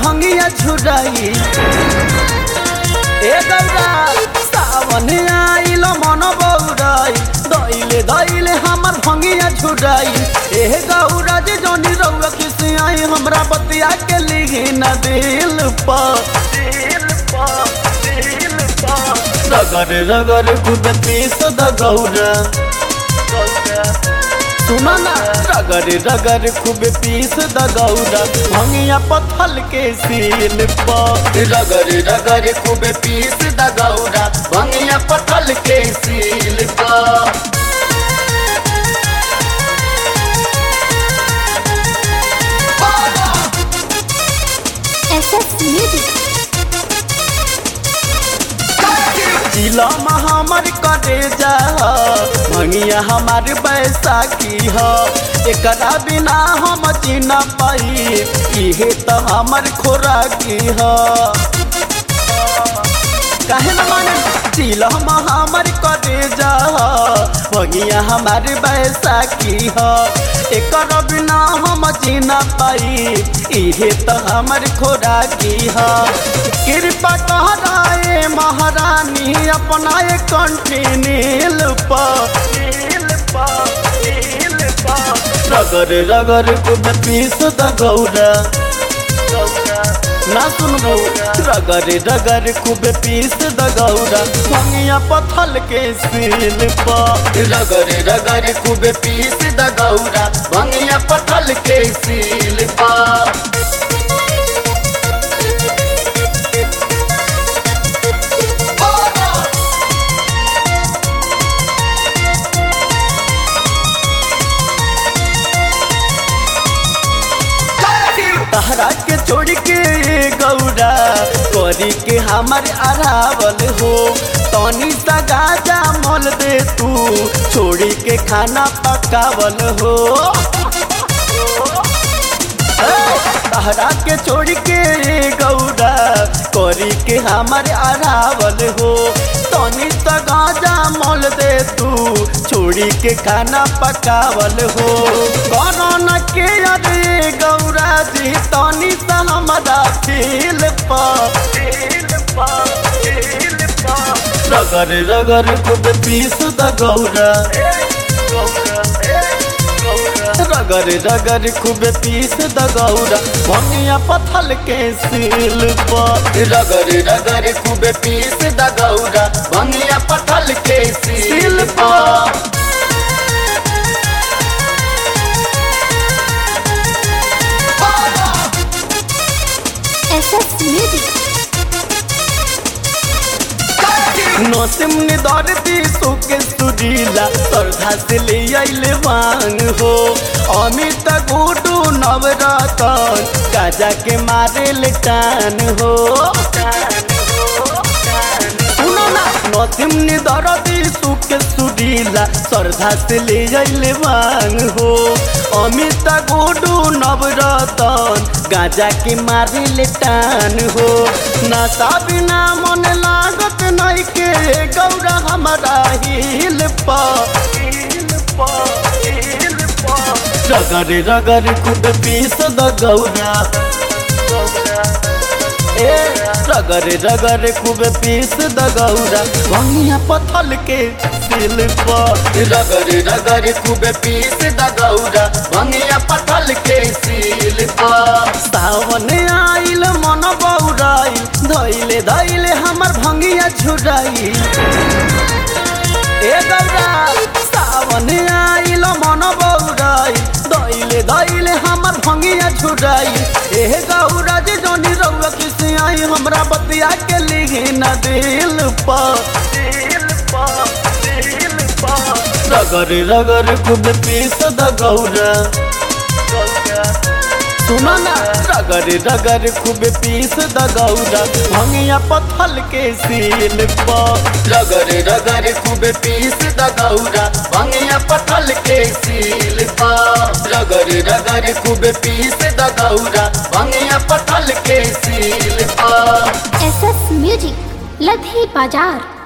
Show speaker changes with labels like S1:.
S1: भंगिया झुराई ए गौरा सावन आइल मन बौराई दैले दैले हमर भंगिया झुराई ए गौरा जे जोनी रउआ किसी आई हमरा बतिया के लिही न दिल पर दिल पर दिल पर रगर रगर खुद पीस द गौरा गौरा सुना ना रगर रगर खूब पीस द गौरा भंगिया पथल के सील पर रगर रगर खूब पीस द गौरा भंगिया पथल के सील पर
S2: SS Music.
S1: जिला हमर करे जा भंगिया हमार बैसाखी ह एकरा बिना हम जीना पाई इहे तो हमर खोराकी ह काहे न माने जिला हमर करे जा भंगिया हमार बैसाखी ह एकर बिना हम जीना पाई इहे तो हमर खोराकी ह कृपा कहराए महारानी अपना एक कंठी नील पर नील पर नील पर रगर रगर कुद पीस द गौरा ना सुन गौरा रगर रगर खूब पीस द गौरा भंगिया पथल के सील पर रगर रगर खूब पीस द गौरा भंगिया पथल के सील पर तहरा के छोड़ के गौरा करी के हमार अरावल हो तनी सा गाजा मोल दे तू छोड़ी के खाना पकावल हो तहरा के छोड़ के गौरा करी के हमार अरावल हो तनी सा गाजा मोल दे तू छोड़ी के खाना पकावल हो कोरोना के अरे गौरा जी तनी सा हमारा फील रगर रगर खुद पीस द गौरा रगर रगर खूब पीस द गौरा भंगिया पथल के सील पर रगर रगर खूब पीस द गौरा भंगिया पथल के सील पर
S2: SS Music.
S1: नौसिम ने दौड़ती सुके सुरीला श्रद्धा से ले आइले मांग हो अमित गुडू नवरतन काजा के मारे ले टान हो सुनो ना नौसिम ने दौड़ती सुके सुरीला श्रद्धा से ले आइले मांग हो अमित गुडू नवरतन गाजा के मारे ले टान हो नशा बिना मन लागत नहीं के गौरा हमारा हिल रगर रगर खुद पीस द गौरा ए रगर रगर खूब पीस द गौरा भंगिया पथल के सिल पर रगर रगर खूब पीस द गौरा भंगिया पथल के सिल पर सावन आइल मन बौराई धैले धैले हमर भंगिया झुराई ए गौरा सावन आइल मन बौराई दैले दैले हमर भंगिया झुराई ए गौरा जे जोनी रउआ किसी आई हमरा बतिया के लिही न दिल पर दिल पर दिल पर रगर रगर खुद पीस द गौरा सुनो ना रगर रगर खूब पीस द गौरा भंगिया पथल के सील पर रगर रगर खूब पीस द गौरा भंगिया पथल के सील पर रगर रगर खूब पीस द गौरा भंगिया पथल के सील पर
S2: SS Music. लधी बाजार